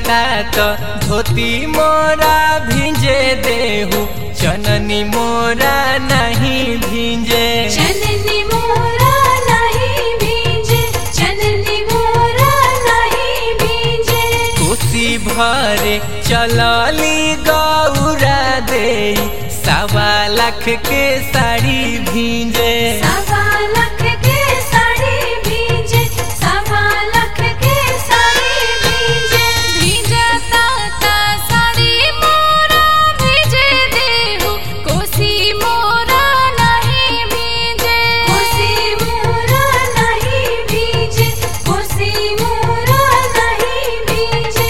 जाता तो धोती मोरा भिंजे देहू चननी मोरा नहीं भिंजे चननी मोरा नहीं भींजे चननी मोरा नहीं भींजे कोसी भरे चलली गौरा दे सवा लाख के साड़ी भिंजे सवा लाख के साड़ी भींजे सवा लाख के साड़ी भींजे भींजे ताता साड़ी मोरा भींजे देहु कोसी मोरा नहीं भींजे कोसी मोरा नहीं भींजे कोसी मोरा नहीं भींजे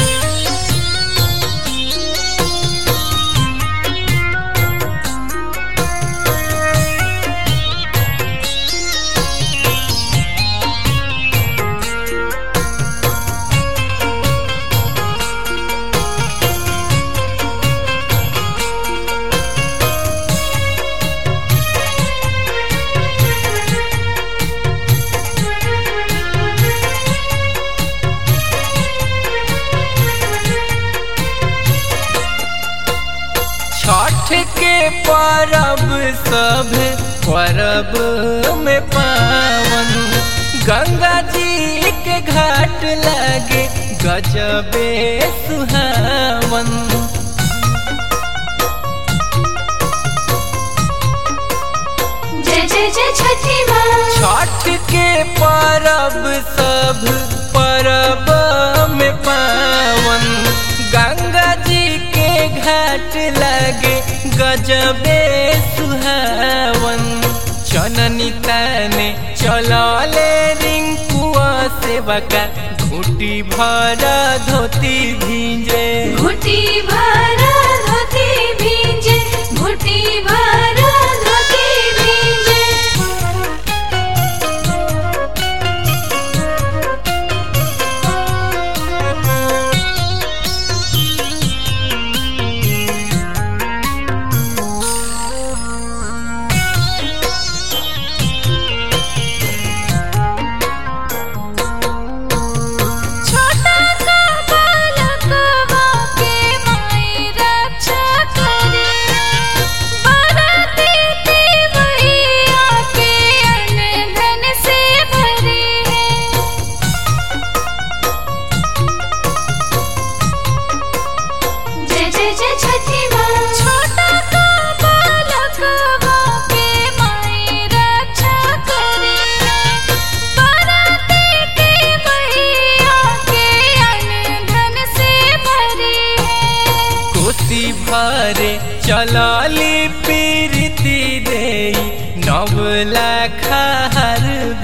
छठ के परब सब परब में पावन गंगा जी के घाट लगे गजबे सुहावन जय जय जय छठी माँ छठ के परब सब परब में पावन गंगा जी के घाट लगे गजबे सुहावन चननी तने चलले रिंकुआ से बका घूटी भर धोती भींजे घुटी भरा धोती भींजे घुटी भरा धोती भींजे छोटा सा बालकवा के माई रक्षा करे बरती देवैया के अन्न धन से भरे जय जय जय छठी माँ छोटा का बालकवा के माई रक्षा करे बरती देवैया के अन्न धन से भरे कोसी भरे चलली पीरती दे नव लाख हर